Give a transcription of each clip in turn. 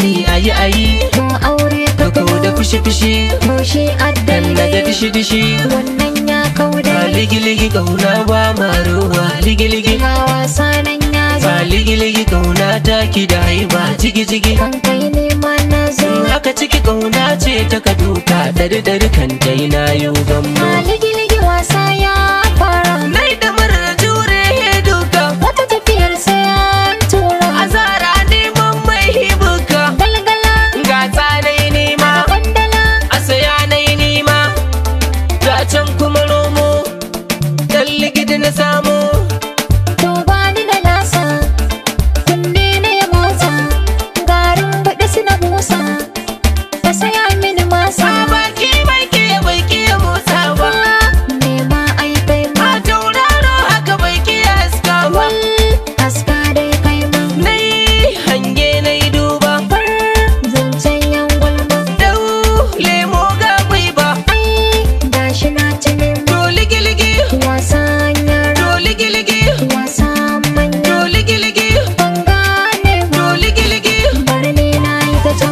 bari ayi ayi to aure ka ka kau da fushi fushi to shi dan na ga addalai dishi dishi wannan ya kauda ba ligi ligi kauna ba maruwa ligi ligi ga wasa nan ya zo ba ligi ligi kauna ta ki da haiba jigi jigi kan kai ne ma na zo in haka ciki kauna ce ta ka duka dari dari kan dai na yi gammo ma ligi-ligi wasa ya fara nai da marar jure duka wata tafiyar sai an tura azara neman mai hibuka galgala gasa na yi nema kwandala a saya na yi nema ga can kuma romo dan ligidi na samu to ba ni da nasa kunne na ya motsa garin baɗi su na busa ka saya mini masa a baki bai ke bai ke motsa ba nema ai kai ma a tauraro haka bai ke haska ba wal aska dai kai ma na yi hange na yi duba bar zancen yan gulma dau lemo ga ba ai gashi na ci nema to ligi-ligi wasan yara to ligi-ligi wasan manya to ligi-ligi ban gane ba to ligi-ligi bari ne na yi ta can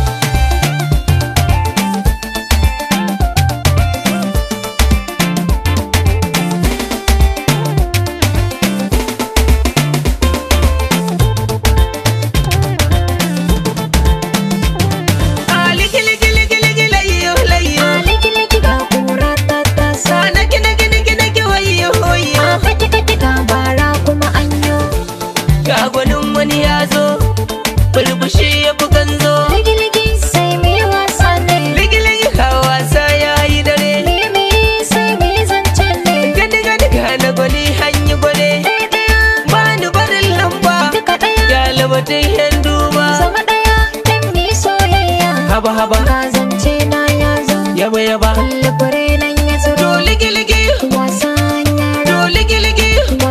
a ligi-ligi-ligi-ligi layyo layyo liki-liki ga kura ta tasa a naki-naki-naki-naki wayyo wayyo a kati-kati ga bara kuma anyo ga gwanin wani ya zo bulbushi ya fi ganzo liki-liki sai mu yi wasa ne ligi-ligi ka wasa ya yi dare limi sai mu yi zance ne gani-gani ga na gwani hanyi gwale ɗaya-ɗaya ba ni barin lamba duka ɗaya ya labatin yan duba zama ɗaya don mu yi soyayya haba haba ga zance na ya zo yaba yaba kalli fure nan ya tsiro to ligi-ligi wasan yara to ligi-ligi